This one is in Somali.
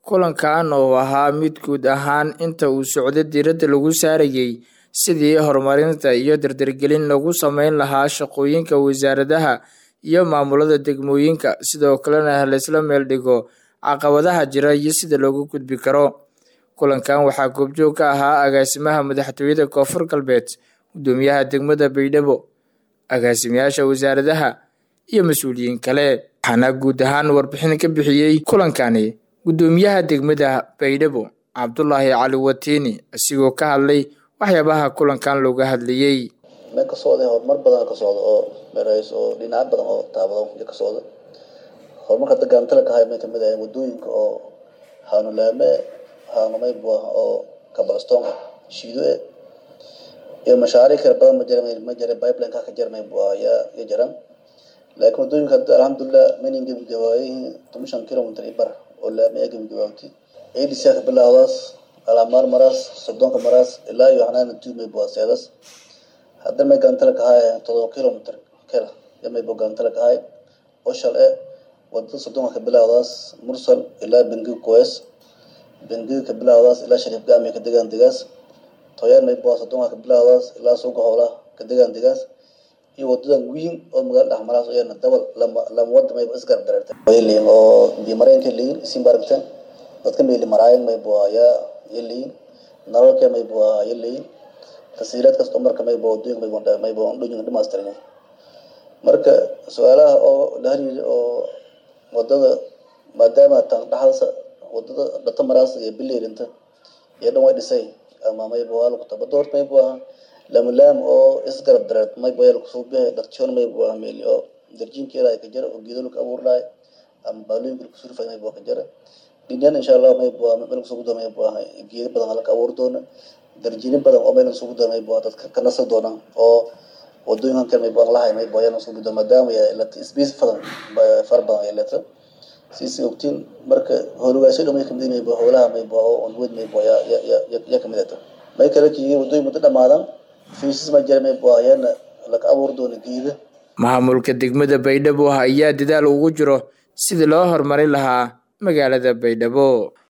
kulankan oo ahaa mid guud ahaan inta uu socday diiradda lagu saarayay sidii horumarinta iyo dardargelin lagu sameyn lahaa shaqooyinka wasaaradaha iyo maamulada degmooyinka sidoo kalena laysla meel dhigo caqabadaha jira iyo sida loogu gudbi karo kulankan waxaa goobjoog ka ahaa agaasimaha madaxtooyada koonfur galbeed gudoomiyaha degmada baydhabo agaasimayaasha wasaaradaha iyo mas-uuliyiin kale waxaana guud ahaan warbixin ka bixiyey kulankani gudoomiyaha degmada baydhabo cabdulaahi cali watiini isigoo ka hadlay waxyaabaha kulankan looga hadlayey meel ka socda horumar badan ka socda oo meerays oo dhinacyo badan oo taabado ka socda horumarka dagaantala ka hay may kamid ahay wadooyinka oo haanulaame haanumay bu ah oo kabalston shiido e iyo mashaariic kala badan ma jira ma jira pipeline ka ka jira may bu ah yaa ya jiran laakiin wadooyinka hadda alxamdulilah manin gebagabaayay toban shan kilomitr iyo bar oo laame ee gebagabaabtay adc ka bilaawdaas alamaar maraas soddonka maraas ilaa iyo xanaana tu may bu ah seedas hadda may gantala ka hay todoba kilomitr kala ya may bu gantala ka hay oo shal e wadada soddonka ka bilaawdaas mursal ilaa bengi koes bengiga ka bilaawdaas ilaa shariif gaami ka degaan degaas toyaan may bu ah soddonka ka bilaawdaas ilaa suuqa howlaha ka degaan degaas iyo wadadan weyn oo magaala dhexmaraas oo yana dabal lama lama wada mayba isgarab dareertay way leeyihin oo biyo mareenka leeyihin isin baragteen dadka mayli maraayan may bu ah yaa ya leeyihin nalalka may bu ah ya leeyihin tasiilaad kasta marka may bu wadooyinka may bu may bu dhooyinka dhamaystiran marka su-aalaha oo la hariiri oo wadada maadaama tan dhaxalsa wadada dhata maraas iyo bileerinta iyo dhan way dhisay ama may bu ah lagu taba doort may bu ah lamulaam oo isgarab dareed may bu yaa kusoo bihay dhaqshoon may bu ah meeli oo darjiinkeeda ay ka jira oo geedo lagu abuur lahay ama baalooyinka lagu surfay may bu ka jira dhinyan insha allah may bu ah meel kusoo gudo may bu ah geedo badan halka abuur doona darjiinin badan oo meel kusoo gudo may bu ah dadka ka nasa doona oo wadooyinkan kale may bu lahay may bu yaa kusoo gudo maadaama yaa ilata space badan far badan ay leeta siisi ogtiin marka howlagaasyo dhan may kamid may bu howlaha may bu oo onwed may bu yaa ya ya kamid ata may kala kiyiin wadooyin muddo dhamaadan fiisas ma jira may bu ah yaana laga abuur doona geeda maamulka degmada baydhabo ayaa dadaal ugu jiro sidii loo horumarin lahaa magaalada baydhabo